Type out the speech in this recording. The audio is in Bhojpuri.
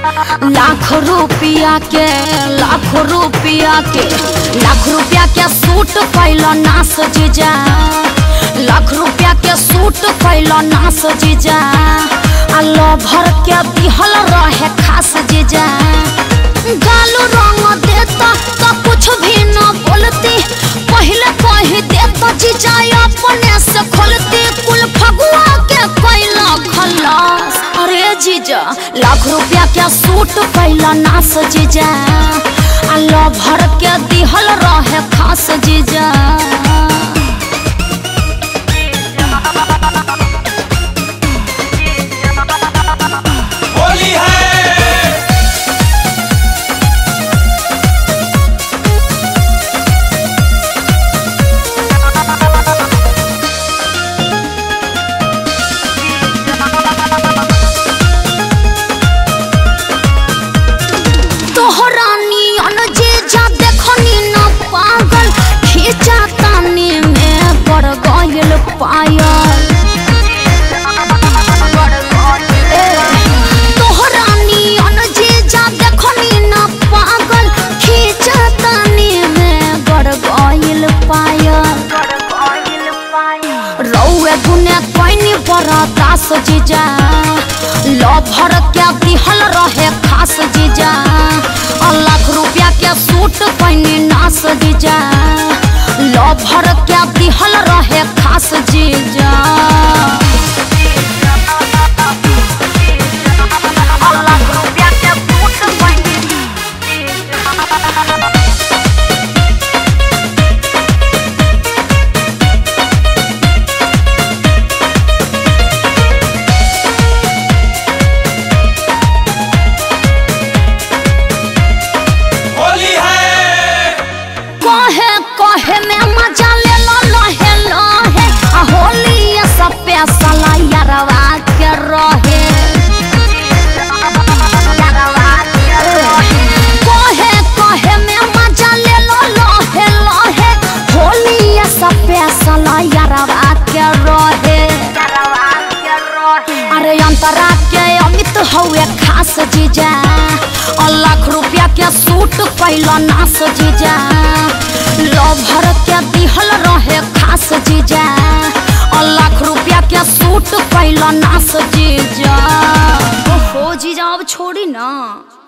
लाख रुपया के लाख रुपया के लाख रुपया के सूट कैल नास जीजा लाख रुपया के सूट कैल नास जीजा आ लभर के दिहल रहे खास जीजा गालू रंग देता तो कुछ भी न बोलती पहले कह देता जीजा अपने से खोलती कुल फगुआ के कैला खलास अरे जीजा लाख रुपया के सूट कैला नास जीजा आ लभर के दिहल रहे खास जीजा होली है तोहरा नियन जीजा देखनी न पागल खींचा तानी में पड़ गइल पायल ए, तोहरा नियन जीजा देखनी न पागल खींचा तानी में गड़ गइल पायल रौए गुने कोइनी बरदास जीजा लभर के दिहल रहे खास जीजा आ लाख रुपया के सूट पैनी नास जीजा लभर के दिहल रहे खास जीजा आ लाख रुपया के सूट पैनी होली है कहे कहे में मजा ले लो लहे लहे आ होली ये सब पैसा यारवा के रहे कहे कहे में मजा ले लो लहे लहे होली ये सब पैसा यारवा के रहे अरे अंतरा के अमित हवे खास जीजा और लाख रुपया के सूट कैला नास जीजा लभर के दिहल रहे खास जीजा और लाख रुपया के सूट कैला नास जीजा ओहो जीजा अब छोड़ी ना